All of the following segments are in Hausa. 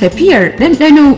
Tafiyar ɗanɗano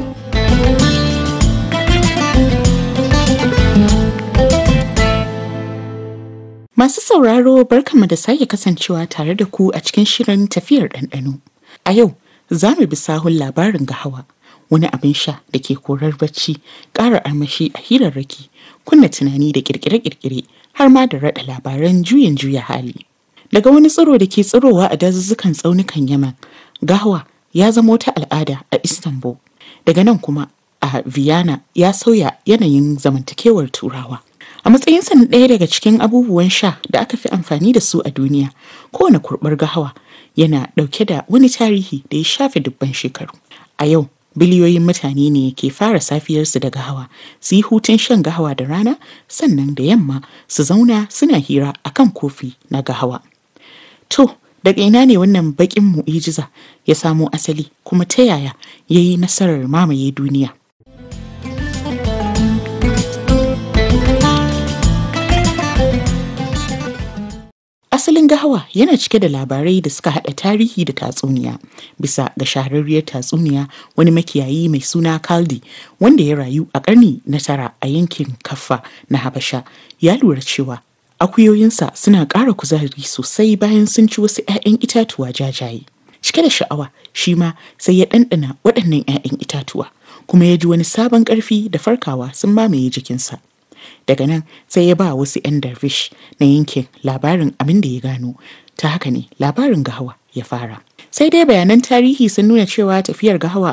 Masu sauraro barkanmu da sake kasancewa tare da ku a cikin shirin tafiyar ɗanɗano. A yau za mu bi sahun labarin gahawa wani abin sha da ke korar bacci ƙara armashi a hirarraki kunna tunani da ƙirƙire-ƙirƙire har ma da raɗa labaran juyin juya hali. Daga wani tsiro da ke tsirowa a dazuzzukan tsaunukan Yaman, gahawa ya zama wata al'ada a Istanbul. Daga nan kuma a Vienna ya sauya yanayin zamantakewar Turawa. A matsayinsa na ɗaya daga cikin abubuwan sha da aka fi amfani da su a duniya, kowane kurɓar gahawa yana ɗauke da wani tarihi da ya shafe dubban shekaru. A yau, biliyoyin mutane ne ke fara safiyarsu da gahawa, su yi hutun shan gahawa da rana, sannan da yamma su zauna suna hira akan kofi na gahawa. To, daga ina ne wannan baƙin mu'ijiza ya samo asali kuma ta yaya ya yi nasarar mamaye duniya? Asalin gahawa yana cike da labarai da suka haɗa tarihi da tatsuniya. Bisa ga shahararriyar tatsuniya wani makiyayi mai suna Kaldi wanda ya rayu a ƙarni na tara a yankin Kaffa na Habasha ya lura cewa akuyoyinsa suna ƙara kuzari sosai bayan sun ci wasu 'ya'yan itatuwa jajaye. Cike da sha'awa shi ma sai ya ɗanɗana waɗannan 'ya'yan itatuwa kuma ya ji wani sabon ƙarfi da farkawa sun mamaye jikinsa. daga nan sai ya ba wasu 'yan darvish na yankin labarin abin da ya gano ta haka ne labarin gahawa ya fara sai dai bayanan tarihi sun nuna cewa tafiyar gahawa